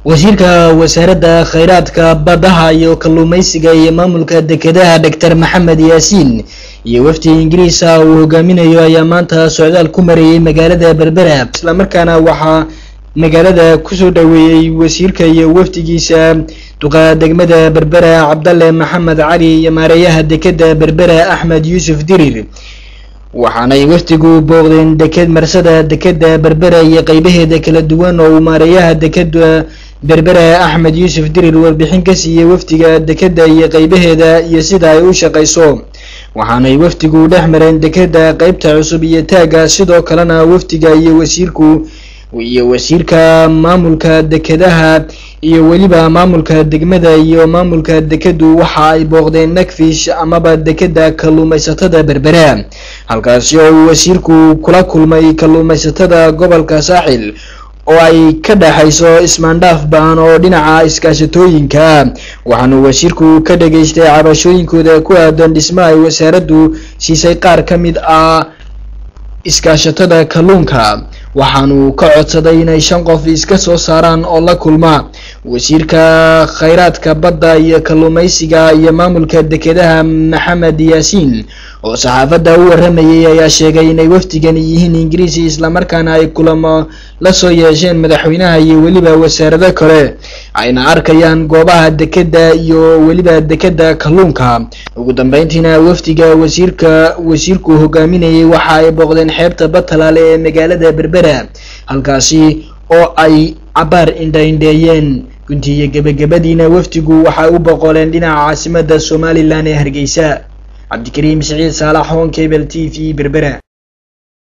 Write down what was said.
wasiirka wasaaradda khayraadka baddaha iyo kalluumaysiga iyo maamulka dekedaha doctor maxamed yaasiin iyo wafdi ingiriisa uu hogaaminayo ayaa maanta socdaal ku marayay magaalada berbera islamarkaana waxaa magaalada kusoo dhaweeyey wasiirka iyo wafdigiisa duqa degmada berbera cabdalle maxamed cali iyo maareeyaha dekeda berbera axmed yuusuf dirir waxaanay wafdigu booqdeen deked marsada dekeda berbera iyo qeybaheeda kala duwan oo uu maareeyaha dekeda berbera axmed yuusuf dirir warbixin ka siiyey wafdiga dekeda iyo qeybaheeda iyo sida ay u shaqayso waxaanay wafdigu dhex mareen dekeda qeybta cusub iyo taagga sidoo kalena wafdiga iyo wasiirku iyo wasiirka maamulka dekedaha iyo weliba maamulka degmada iyo maamulka dekedu waxa ay booqdeen nakfish amaba dekeda kalluumaysatada berbera halkaasi oo uu wasiirku kula kulmay kalluumaysatada gobolka saaxil oo ay ka dhexayso ismaandhaaf baan oo dhinaca iskaashatooyinka waxaanu wasiirku ka dhageystay cabashooyinkooda ku aadan dhisma ay wasaaraddu siisay qaar ka mid ah iskaashatada kalluunka waxaanu ka codsaday inay shan qof iska soo saaraan oo la kulma wasiirka khayraadka badda iyo kalluumaysiga iyo maamulka dekedaha maxamed yaasiin oo saxaafadda u waramayay ayaa sheegay inay wafdigan yihiin ingiriisi islamarkaana ay kulamo la soo yeesheen madaxweynaha iyo weliba wasaarado kale ayna arkayaan goobaha dekeda iyo weliba dekeda kalluunka ugu dambeyntiina wafdiga wasiirka wasiirku hogaaminayay waxa ay booqdeen xeebta batalaale ee magaalada berbera halkaasi oo ay cabaar indhaindheeyeen guntiiyo gebagabadiina wafdigu waxay u boqoleen dhinaca caasimada somalilan ee hargeysa cabdikariim siciid saalax hon cable t v berbera